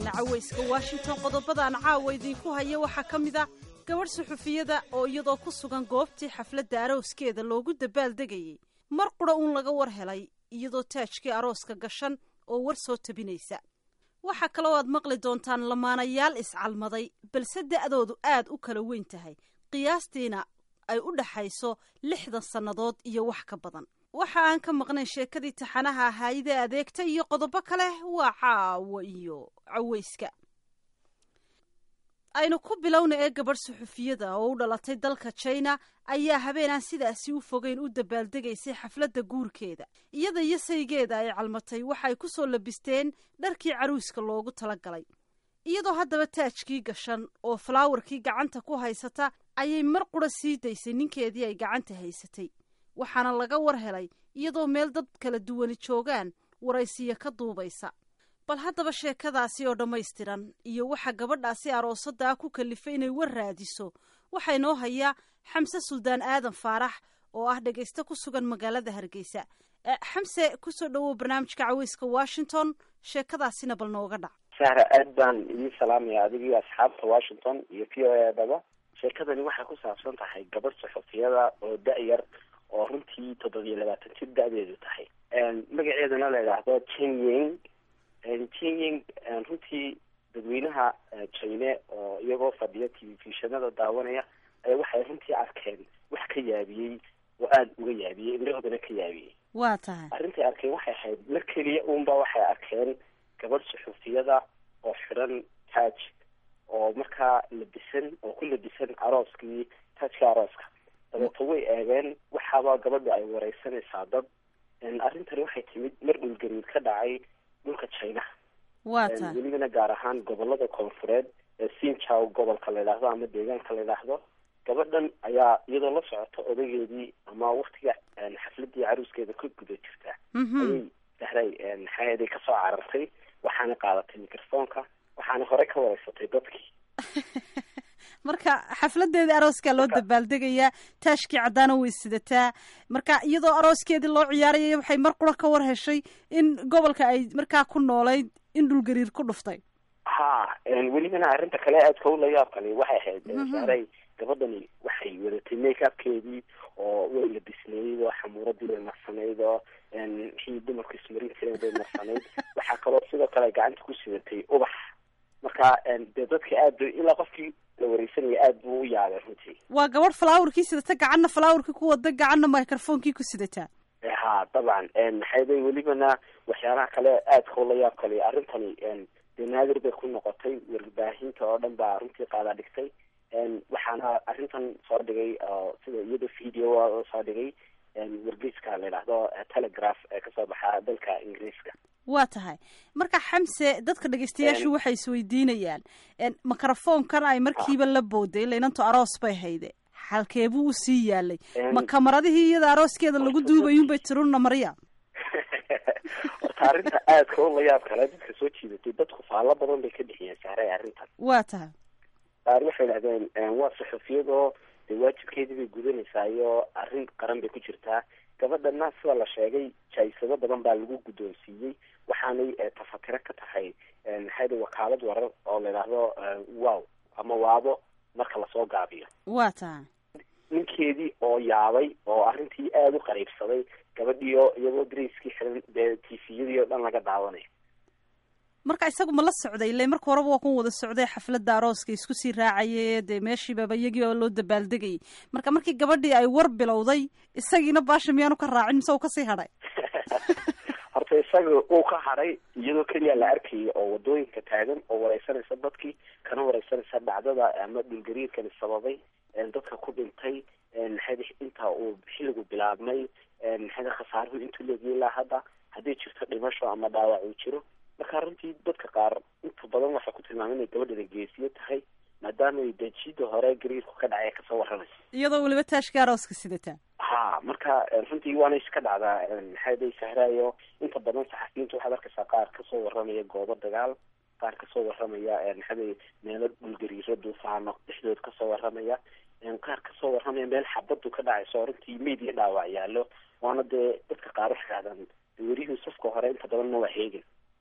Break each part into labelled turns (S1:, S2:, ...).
S1: cawayska washington qodobadaan caawa idinku haya waxaa ka mid a gabadh suxufiyada oo iyadoo ku sugan goobtii xafladda arooskeeda loogu dabaaldegayey mar qura uun laga war helay iyadoo taajkii arooska gashan oo war soo tabinaysa waxaa kaloo aad maqli doontaan lamaanayaal iscalmaday balse da'doodu aad u kala weyn tahay qiyaastiina ay u dhaxayso lixdan sannadood iyo wax ka badan waxa aan ka maqnayn sheekadii taxanaha ahaayidee adeegta iyo qodobo kale waa caawo iyo cawayska aynu ku bilowna ee gabadh suxufiyada oo u dhalatay dalka jina ayaa habeenaan sidaasi u fogeyn u dabaaldegaysay xafladda guurkeeda iyada iyo saygeeda ay calmatay waxaay ku soo labisteen dharkii caruuska loogu talagalay iyadoo haddaba taajkii gashan oo falaawarkii gacanta ku haysata ayay mar qura sii daysay ninkeedii ay gacanta haysatay waxaana laga war helay iyadoo meel dad kala duwani joogaan waraysiya ka duubaysa bal haddaba sheekadaasi oo dhammaystiran iyo waxa gabadhaasi aroosaddaa ku kalifay inay war raadiso waxaa inoo hayaa xamse suldaan aadan faarax oo ah dhegayste ku sugan magaalada hargeysa xamse kusoo dhawow barnaamijka caweyska washington sheekadaasina bal nooga dhac
S2: sahra aad baan idiin salaamaya adigii asxaabta washington iyo v o edaba sheekadani waxay ku saabsan tahay gabadh suxufiyada oo da-yar oo runtii toddobiyo labaatan jir da-deedu tahay magaceedana la idhaahdo jinying jinying runtii dadweynaha jine oo iyagoo fadhiya telefishanada daawanaya ayaa waxay runtii arkeen wax ka yaabiyey oo aada uga yaabiyey indhahoodana ka yaabiyey
S1: waa tahay
S2: arrintay arkeen waxay ahayd mar keliya uunba waxay arkeen gabadh suxufiyada oo xidhan taaj oo markaa labisan oo ku labisan arooskii taajka arooska dabeeto way eegeen waxaaba gabadha ay wareysanaysaa dad arrintani waxay timid mar dhulgariir ka dhacay dhulka china
S1: waa tahay
S2: welibana gaar ahaan gobolada koonfureed ee sinjaw gobolka la yidhaahdo ama deegaanka la yidhaahdo gabadhan ayaa iyadoo la socota odageedii ama waktiga xafladii caruuskeeda ka guda jirta ayay sahray maxaaday kasoo carartay waxaana qaadatay microfoonka waxaana horey ka wareysatay dadkii
S1: marka xafladeedii arooskaa loo dabaaldegayaa taashkii caddaana way sidataa marka iyadoo arooskeedii loo ciyaarayay waxay mar qura ka war heshay in gobolka ay markaa ku noolayd in dhulgariir ku dhuftay
S2: ha welibana arrinta kale aadka u la yaab kale waxay ahayd saaray gabadhani waxay wadatay make upkeedii oo way labisnayd oo xamuuradii bay marsanayd oo wixii dumarku ismarin jireen bay marsanayd waxaa kaloo sidoo kale gacanta ku sidatay ubax marka dee dadka aad ilaa qofkii la wareysanaya aad buu u yaabay runtii
S1: waa gabadh falaawarkii sidata gacanna falaawarkii ku wada gacanna microfonkii ku sidataa
S2: ha dabcan maxayday welibana waxyaalaha kale aadka ula yaab kale arrintani dee naadir bay ku noqotay warbaahinta oo dhan baa runtii qaada dhigtay waxaana arrintan soo dhigay sida iyada video soo dhigay wargeyska la yidhaahdo telegraph ee kasoo baxa dalka ingiriiska
S1: waa tahay marka xamse dadka dhegeystayaashu waxay isweydiinayaan microfoonkan ay markiiba la booday laynanto aroos bay hayde halkeebuu usii yaalay ma kamaradihii iyada arooskeeda lagu duubayunbay tirunna marya
S2: horta arrinta aadka u layaab kale dadka soo jiidatay dadku faallo badan bay ka bixiyeen saaray arrintan
S1: waa tahay
S2: qaar waxay dhahdeen waa suxufiyadoo dee waajibkeedii bay gudanaysaa iyo arrin qaran bay ku jirtaa gabadhana sida la sheegay jaisado badan baa lagu guddoonsiiyey waxaanay tafatiro ka tahay maxayda wakaalad warar oo la yidhaahdo wow ama waabo marka lasoo gaabiyo
S1: waa tahay
S2: ninkeedii oo yaabay oo arrintii aada u qariibsaday gabadhiio iyagoo gracekii xiran dee tviyadii oo dhan laga daawanayo
S1: marka isagu ma la socday ile marka horeba waa kun wada socday xafladda arooska isku sii raacayay dee meeshiibaba iyagii oo loo dabaaldegayay marka markii gabadhii ay war bilowday isagiina baasha miyaanu ka raacin mise uu kasii hadhay
S2: horta isaga uu ka hadhay iyadoo keliya la arkayay oo wadooyinka taagan oo wareysanaysa dadkii kana wareysanaysa dhacdada ama dhulgariirkani sababay dadka ku dhintay maxayda inta uu xilligu bilaabmay maxayda khasaaruhu intuu leegiyay ilaa hadda haddii jirto dhimasho ama dhaawac uu jiro marka runtii dadka qaar inta badan waxay ku tilmaamay inay gabadhana geesiyo tahay maadaama ay dejida hore gariirku ka dhacay kasoo warramaysa
S1: iyadoo weliba taashka arooska sidataa
S2: ha marka runtii waana iska dhacdaa maxayday sahraayo inta badan saxafiyiinta waxaad arkaysaa qaar kasoo warramaya goobo dagaal qaar kasoo warramaya maxaday meelo dhulgariiro duufaano dhexdood kasoo warramaya qaar kasoo warramaya meel xabadu ka dhacayso runtii meyd iyo dhaawac yaalo waana dee dadka qaar waxay dhahdaan werihii safka hore inta badanna waa heegin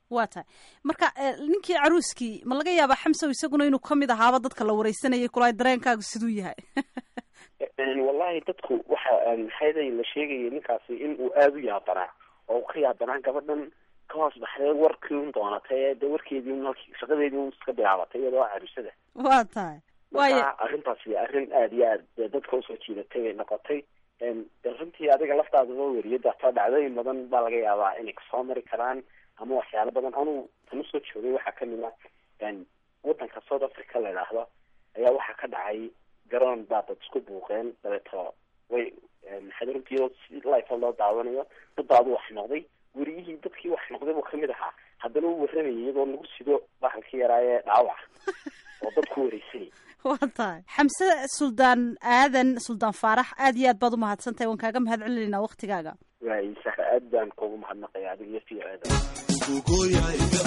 S1: waa tahay marka ninkii caruuskii ma laga yaabaa xamsow isaguna inuu kamid ahaaba dadka la wareysanayay kulahay dareenkaagu siduu yahay
S2: wallahi dadku waxa maxayday la sheegayay ninkaasi in uu aada u yaabanaa oo ka yaabanaa gabadhan ka hoos baxday warkii un doonatay dee warkeedii un halkii shaqadeedii un iska bilaabatay iyadoo caruusada
S1: waa tahay
S2: marka arrintaasi arrin aada iyo aad dee dadka usoo jiidatay bay noqotay de runtii adiga laftaadaba weriyada hataa dhacdooyin badan baa laga yaabaa inay kasoo mari karaan ama waxyaalo badan anugu tanu soo joogay waxaa kamid ah wadanka south africa la idhaahdo ayaa waxaa ka dhacay garoon baa dad isku buuqeen dabeeto way maxaad runtii iyadoo si life loo daawanayo dadaadu wax noqday weriyihii dadkii wax noqday buu kamid ahaa haddana uu warramayay iyadoo lagu sido bahalkii yaraaye dhaawac oo dadku wareysanay
S1: waa tahay xamse suldaan aadan suldaan faarax aad iyo aad baad umahadsan tahay waan kaaga mahad celinaynaa waktigaaga
S2: waay sahra aad baan kuugu mahadnaqaya adiga iyo v o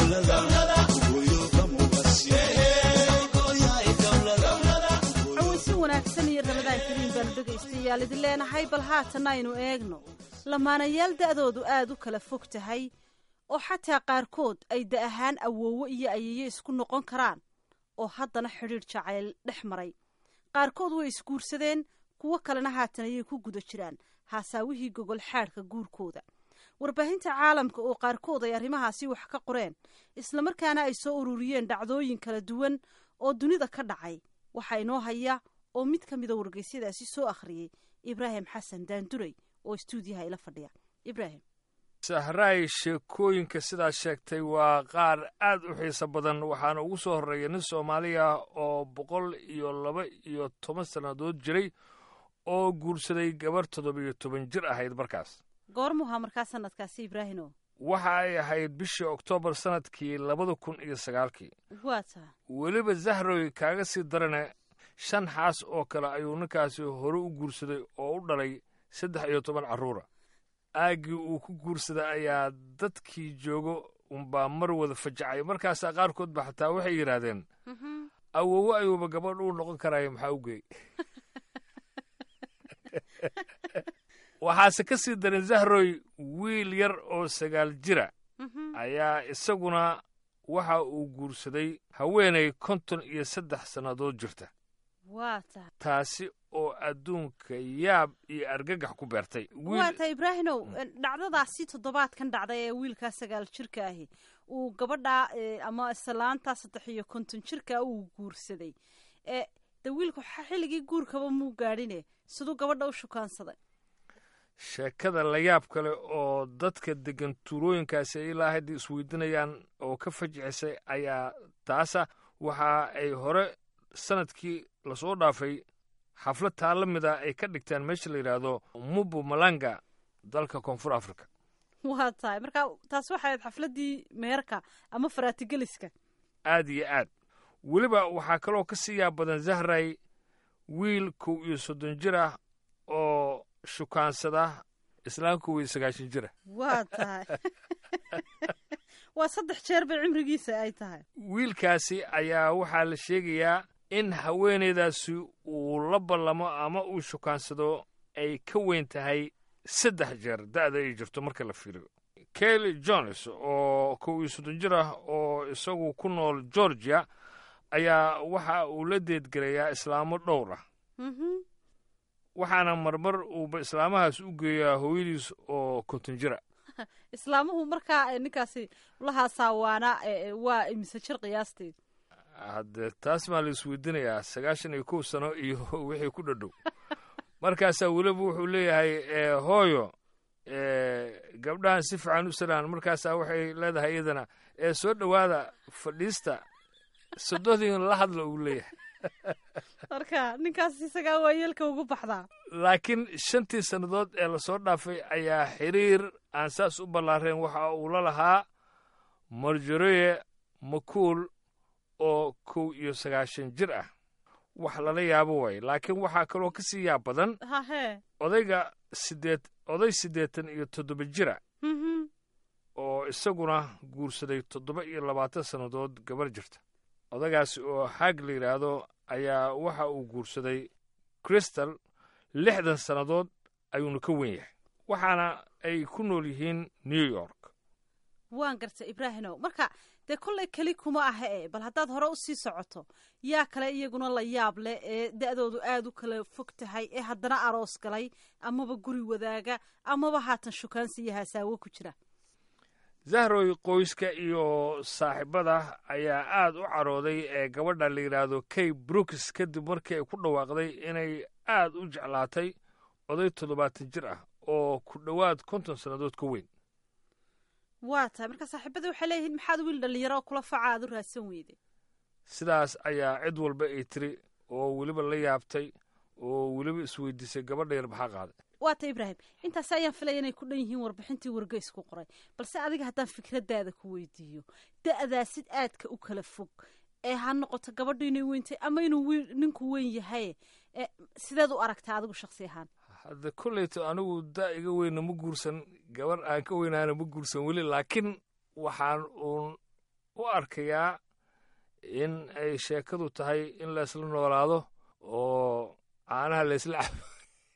S1: cawaysi wanaagsan iyo ramadaan kariim baanu dhegaystayaal idin leenahay bal haatan aynu eegno lamaanayaal da-doodu aada u kala fog tahay oo xataa qaarkood ay da ahaan awoowo iyo ayeeye isku noqon karaan oo haddana xidhiidh jacayl dhex maray qaarkood way isguursadeen kuwo kalena haatan ayay ku guda jiraan haasaawihii gogol xaadhka guurkooda warbaahinta caalamka oo qaarkood ay arrimahaasi wax ka qoreen islamarkaana ay soo ururiyeen dhacdooyin kala duwan oo dunida ka dhacay waxaa inoo haya oo mid ka mida wargeysyadaasi soo akhriyey ibraahim xasan daanduray oo istuudiyaha ila fadhiya ibraahim
S3: sahraay sheekooyinka sidaad sheegtay waa qaar aad u xiiso badan waxaana ugu soo horreeya nin soomaaliya oo boqol iyo laba iyo toban sannadood jiray oo guursaday gabarh toddobiyo toban jir ahayd markaas
S1: goormuhaa markaa sanadkaasi ibraahimo
S3: waxa ay ahayd bishii oktoobar sannadkii labada kun iyo sagaalkii
S1: waa tahay
S3: weliba zahroy kaaga sii darane shan xaas oo kale ayuu ninkaasi hore u guursaday oo u dhalay saddex iyo toban carruura aaggii uu ku guursaday ayaa dadkii joogo unbaa mar wada fajacay markaasaa qaarkood ba xataa waxay yidhaahdeen awowo ayuuba gabadh uu noqon karaayo maxaa u geey waxaase ka sii daran zahroy wiil yar oo sagaal jira ayaa isaguna waxa uu guursaday haweenay konton iyo saddex sannadood jirta
S1: waa tahay
S3: taasi oo adduunka yaab iyo argagax ku beertay
S1: waa tahay ibraahimow dhacdadaasi toddobaadkan dhacday ee wiilkaa sagaal jirka ahi uu gabadhaa ama islaantaa saddex iyo konton jirka uu guursaday de wiilku xilligii guurkaba muu gaadhine siduu gabadha u shukaansaday
S3: sheekada la yaab kale oo dadka deggan tuulooyinkaasi ay ilaa hadda isweydiinayaan oo ka fajicisay ayaa taasa waxa ay hore sanadkii lasoo dhaafay xaflad taa la mid a ay ka dhigtaan meesha la yidhaahdo mubu malanga dalka koonfur africa
S1: waa tahay marka taas waxay ahayd xafladdii meherka ama faraatigeliska
S3: aad iyo aad weliba waxaa kaloo ka sii yaab badan zahray wiil kow iyo soddon jir ah oo shukaansada islaan kow iyo sagaashan jira
S1: waa tahay waa saddex jeer bay cimrigiisa ay tahay
S3: wiilkaasi ayaa waxaa la sheegayaa in haweenaydaasi uu la ballamo ama uu shukaansado ay ka weyn tahay saddex jeer da'da ay jirto marka la fiiriyo kelly jones oo kow iyo soddon jir ah oo isagu ku nool georgia ayaa waxa uu la deedgelayaa islaamo dhowr ah waxaana marmar uuba islaamahaas u geeyaa hooyadiis oo konton jira
S1: islaamuhu markaa ninkaasi lahaasaa waana waa imise jir qiyaasteed
S3: haddee taas maa la isweydiinayaa sagaashan iyo kow sano iyo wixii ku dhadhow markaasaa weliba wuxuu leeyahay hooyo gabdhahan si fiican u salaan markaasaa waxay leedahay iyadana ee soo dhowaada fadhiista sododin la hadla uu leeyahay
S1: marka ninkaas isagaa waa yeelka ugu baxdaa
S3: laakiin shantii sannadood ee lasoo dhaafay ayaa xiriir aan saas u ballaareen waxa uu la lahaa marjoreye makuul oo kow iyo sagaashan jir ah wax lala yaabo waaye laakiin waxaa kaloo ka sii yaab badan
S1: hahe
S3: odayga sideed oday siddeetan iyo toddoba jira oo isaguna guursaday toddoba iyo labaatan sannadood gabar jirta odagaasi oo haag la yidhaahdo ayaa waxa uu guursaday kristal lixdan sannadood ayuuna ka wen yahay waxaana ay ku nool yihiin new york
S1: waan garta ibraahimow marka dee kollay keli kuma aha e bal haddaad hore usii socoto yaa kale iyaguna la yaab leh ee da-doodu aada u kala fog tahay ee haddana aroos galay amaba guri wadaaga amaba haatan shukaansi iyo haasaawo ku jira
S3: zahroy qoyska iyo saaxiibada ayaa aad u carooday ee gabadha la yidhaahdo kay brooks kadib markii ay ku dhawaaqday inay aad u jeclaatay oday toddobaatan jir ah oo ku dhowaad konton sannadood ka weyn
S1: waa tahay marka saaxiibada waxay leeyihiin maxaad wiil dhallinyaro oo kula faca aad u raadsan weyde
S3: sidaas ayaa cid walba ay tiri oo weliba la yaabtay oo weliba isweydiisay gabadha yar maxaa qaaday
S1: waa ta ibraahim intaasi ayaan filaya inay ku dhan yihiin warbixintii wargeysku qoray balse adiga haddaan fikraddaada ku weydiiyo da-daasid aadka u kala fog ee ha noqoto gabadhu inay weyntay ama inuu ninku weyn yahay sideed u aragtaa adigu shaksi ahaan
S3: hadda kolleyto anigu da iga weyna ma guursan gabar aan ka weynaana ma guursan weli laakiin waxaan uun u arkayaa in ay sheekadu tahay in laysla noolaado oo caanaha laysla cabo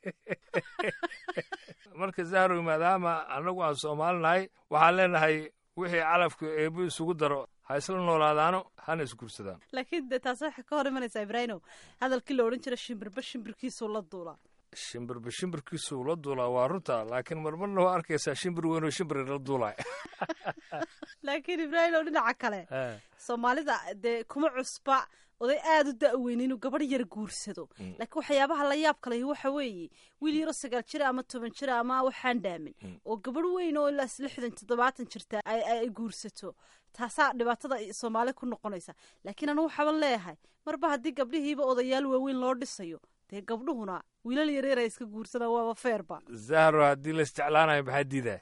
S3: marka zahrow maadaama annagu aan soomaalinahay waxaan leenahay wixii calafka eebbo isugu daro ha isla noolaadaano hana isguursadaan
S1: laakiin dee taas waxay ka hor imanaysaa ibraahimow hadalkii la odhan jira shimbirba shimbirkiisuu la duulaa
S3: shimbirba shimbirkiisuu la duulaa waa runta laakiin marmarna waa arkaysaa shimbir weynoo shimbir la duulay
S1: laakiin ibraahimow dhinaca kale soomaalida dee kuma cusba oday aada u da-weyn inuu gabadh yar guursado laakiin waxyaabaha la yaab kalehi waxa weeye wiil yaro sagaal jira ama toban jira ama waxaan dhaamin oo gabadh weyn oo ilaas lixdan toddobaatan jirta ay guursato taasaa dhibaatada soomaali ku noqonaysa laakiin anu waxaaban leeyahay marba haddii gabdhihiiba odayaal waaweyn loo dhisayo dee gabdhuhuna wiilal yaryar ay iska guursadaan waaba feerba
S3: zahro haddii la isjeclaanayo maxaa diidaa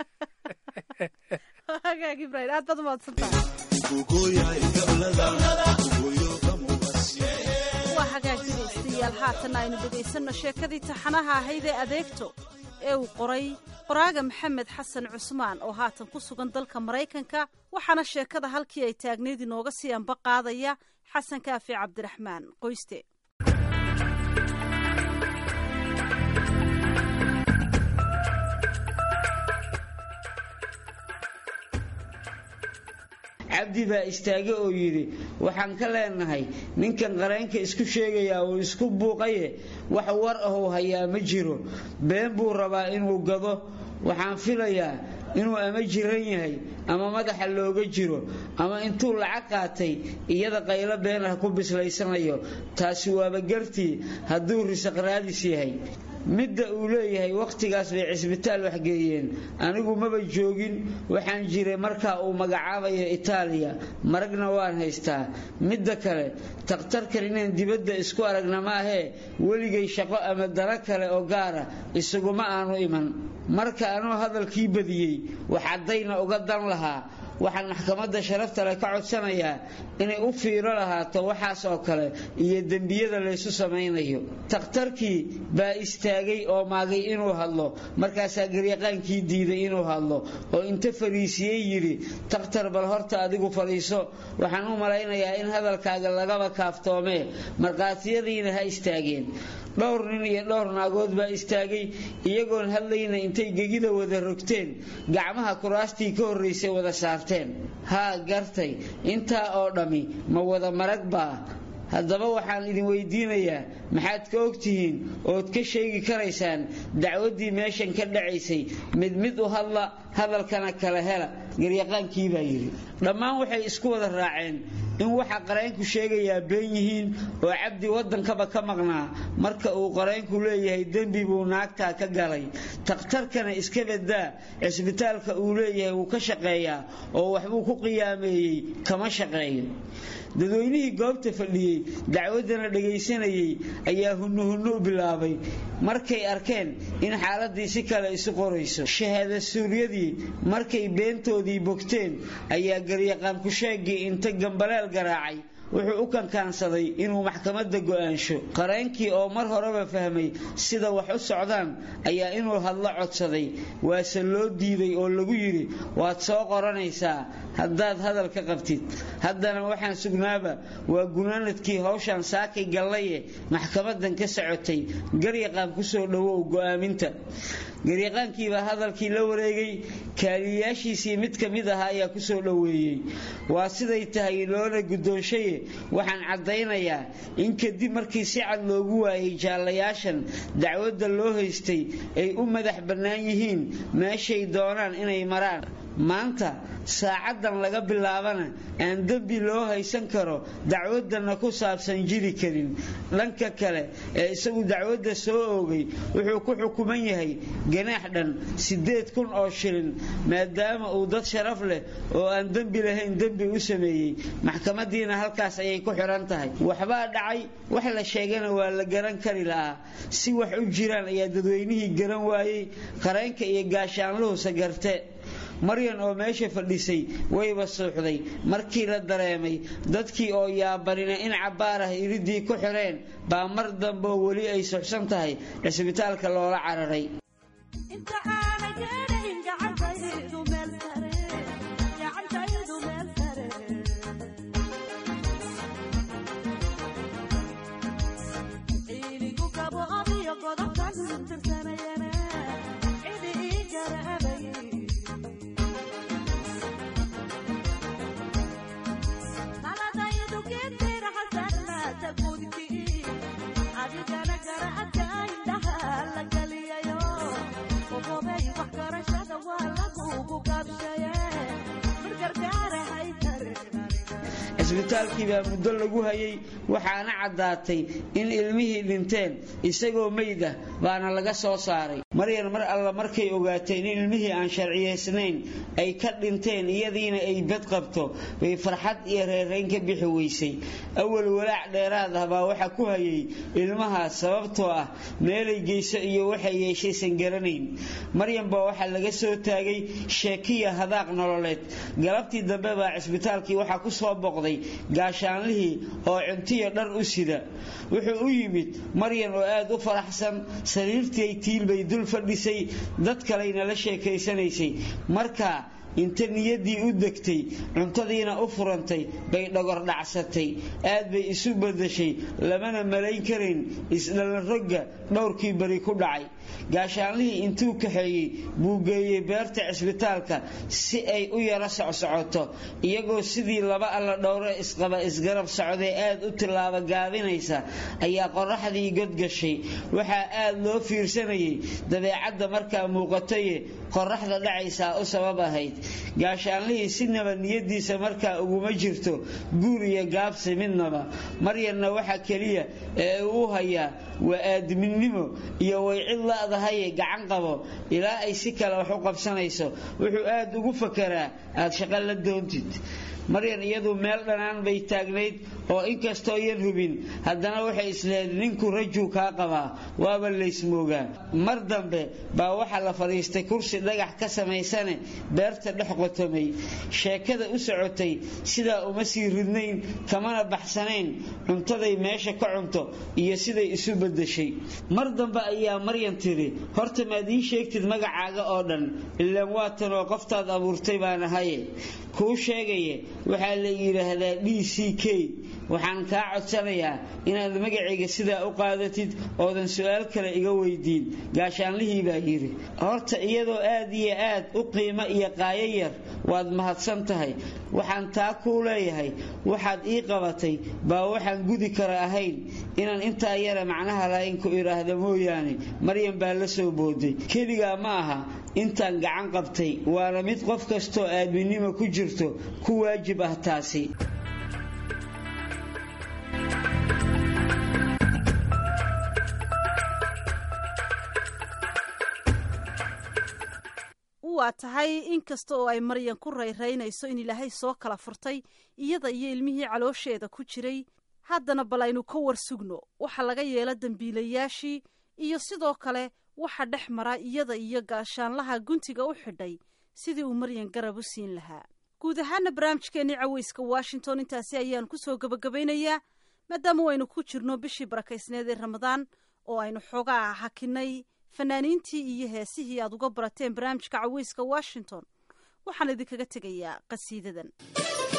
S1: hagaag ibrahim aad baad umahadsantahay waa hagaag dhegaystayaal haatan aynu dhegaysanno sheekadii taxanaha ahayd ee adeegto ee uu qoray qoraaga maxamed xasan cusmaan oo haatan ku sugan dalka maraykanka waxaana sheekada halkii ay taagneyd inooga sii anba qaadaya xasan kaafi cabdiraxmaan qoyste
S4: cabdi baa istaage oo yidhi waxaan ka leenahay ninkan qareenka isku sheegayaa uu isku buuqaye wax war ahuu hayaa ma jiro been buu rabaa inuu gado waxaan filayaa inuu ama jiran yahay ama madaxa looga jiro ama intuu lacag qaatay iyada qaylo been ah ku bislaysanayo taasi waaba gartii hadduu risaq raadis yahay midda uu leeyahay wakhtigaas bay cisbitaal waxgeeyeen anigu maba joogin waxaan jiray markaa uu magacaabayo itaaliya maragna waan haystaa midda kale takhtarkan inaan dibadda isku aragna maahee weligay shaqo ama daro kale oo gaara isaguma aanu iman marka anuu hadalkii badiyey wax caddayna uga dan lahaa waxaan maxkamadda sharafta leh ka codsanayaa inay u fiiro lahaato waxaas oo kale iyo dembiyada laysu samaynayo takhtarkii baa istaagay oo maagay inuu hadlo markaasaa garyaqaankii diiday inuu hadlo oo inta fariisiyey yidhi takhtar bal horta adigu fadhiiso waxaan u malaynayaa in hadalkaaga lagaba kaaftoomee markhaatiyadiina ha istaageen dhowr nin iyo dhowr naagood baa istaagay iyagoon hadlayna intay gegida wada rogteen gacmaha kuraastii ka horraysay wada saarteen haa gartay intaa oo dhammi ma wada marag baa haddaba waxaan idin weydiinayaa maxaad ka ogtihiin ood ka sheegi karaysaan dacwaddii meeshan ka dhacaysay mid mid u hadla hadalkana kala hela garyaqaankii baa yidhi dhammaan waxay isku wada raaceen in waxa qareenku sheegayaa been yihiin oo cabdi waddankaba ka maqnaa marka uu qareenku leeyahay dembi buu naagtaa ka galay takhtarkana iska badaa cisbitaalka uu leeyahay wuu ka shaqeeyaa oo waxbuu ku qiyaameeyey kama shaqeeyo dadweynihii goobta fadhiyey dacwaddana dhagaysanayey ayaa hunnuhunno u bilaabay markay arkeen in xaaladii si kale isu qorayso shahaada suuryadii markay beentoodii bogteen ayaa garyaqaan ku-sheegii inta gambaleel garaacay wuxuu u kankaansaday inuu maxkamadda go'aansho qareenkii oo mar horeba fahmay sida wax u socdaan ayaa inuu hadlo codsaday waase loo diiday oo lagu yidhi waad soo qoranaysaa haddaad hadal ka qabtid haddana waxaan sugnaaba waa gunaanadkii hawshan saakay gallaye maxkamadan ka socotay garyaqaan kusoo dhowow go'aaminta garyaqaankiibaa hadalkii la wareegay kaaliyayaashiisii mid ka mid ahaa ayaa ku soo dhoweeyey waa siday tahay loona guddoonshaye waxaan caddaynayaa in kadib markii si cad loogu waayay jaallayaashan dacwadda loo haystay ay u madax bannaan yihiin meeshay doonaan inay maraan maanta saacaddan laga bilaabana aan dembi loo haysan karo dacwadanna ku saabsan jiri karin dhanka kale ee isagu dacwadda soo oogay wuxuu ku xukuman yahay ganaax dhan siddeed kun oo shilin maadaama uu dad sharaf leh oo aan dembi lahayn dembi u sameeyey maxkamadiina halkaas ayay ku xidhan tahay waxbaa dhacay wax la sheegana waa la garan kari lahaa si wax u jiraan ayaa dadweynihii garan waayey qareenka iyo gaashaanluhusa garte maryan oo meesha fadhisay wayba suuxday markii la dareemay dadkii oo yaabanina in cabbaar ah iridii ku xidheen baa mar dambe oo weli ay suxsan tahay cisbitaalka loola cararay cisbitaalkii baa muddo lagu hayay waxaana caddaatay in ilmihii dhinteen isagoo meyd ah baana laga soo saaray maryan mar alla markay ogaateen in ilmihii aan sharciyaysnayn ay ka dhinteen iyadiina ay bad qabto bay farxad iyo reerayn ka bixi weysay awal walaac dheeraad ah baa waxa ku hayay ilmahaas sababtoo ah meelay geyso iyo waxay yeeshaysan garanayn maryan baa waxaa laga soo taagay sheekiya hadaaq nololeed galabtii dambe baa cisbitaalkii waxaa ku soo boqday gaashaanlihii oo cuntiyo dhar u sida wuxuu u yimid maryan oo aad u faraxsan sariirtii tiilbay dul fadhisay dad kalayna la sheekaysanaysay markaa inta niyaddii u degtay cuntadiina u furantay bay dhogor dhacsatay aad bay isu badashay lamana malayn karayn isdhallarogga dhowrkii bari ku dhacay gaashaanlihii intuu kaxeeyey buu geeyey beerta cisbitaalka si ay u yaro socsocoto iyagoo sidii laba alla dhowre isqaba isgarab socday aad u tillaaba gaabinaysa ayaa qoraxdii godgashay waxaa aad loo fiirsanayay dabeecadda markaa muuqataye qoraxda dhacaysaa u sabab ahayd gaashaanlihii sinaba niyadiisa markaa uguma jirto guur iyo gaabsi midnaba maryanna waxa keliya ee uu u hayaa waa aadminnimo iyo way cid la'dahaye gacan qabo ilaa ay si kale wax u qabsanayso wuxuu aad ugu fakaraa aad shaqo la doontid maryan iyadu meel dhanaan bay taagnayd oo inkastoo yan hubin haddana waxay islehed ninku rajuu kaa qabaa waaba laysmoogaa mar dambe baa waxaa la fadhiistay kursi dhagax ka samaysane beerta dhex qotomay sheekada u socotay sidaa uma sii ridnayn kamana baxsanayn cuntaday meesha ka cunto iyo siday isu badashay mar dambe ayaa maryan tidhi horta maad ii sheegtid magacaaga oo dhan ilaan waatanoo qoftaad abuurtay baan ahaye kuu sheegaye waxaa la yidhaahdaa d c k waxaan kaa codsanayaa inaad magacayga sidaa u qaadatid oodan su-aal kale iga weydiin gaashaanlihii baa yidhi horta iyadoo aad iyo aad u qiimo iyo qaayo yar waad mahadsan tahay waxaan taa kuu leeyahay waxaad ii qabatay baa waxaan gudi kara ahayn inaan intaa yara macnaha lahayn ku idhaahda mooyaane maryan baa la soo booday keligaa ma aha intaan gacan qabtay waana mid qof kastoo aadminimo ku jirto ku waajib ah taasi
S1: waa tahay inkasta oo ay maryan ku rayraynayso in ilaahay soo kala furtay iyada iyo ilmihii caloosheeda ku jiray haddana bal aynu ka war sugno waxa laga yeelo dembiilayaashii iyo sidoo kale waxa dhex mara iyada iyo gaashaanlaha guntiga u xidhay sidii uu maryan garab u siin lahaa guud ahaana barnaamijkeennii caweyska washington intaasi ayaan kusoo gebagabaynayaa maadaama waynu ku jirno bishii barakaysneed ee ramadaan oo aynu xoogaa hakinay fanaaniintii iyo heesihii aad uga barateen barnaamijka caweyska washington waxaan idinkaga tegayaa qasiidadan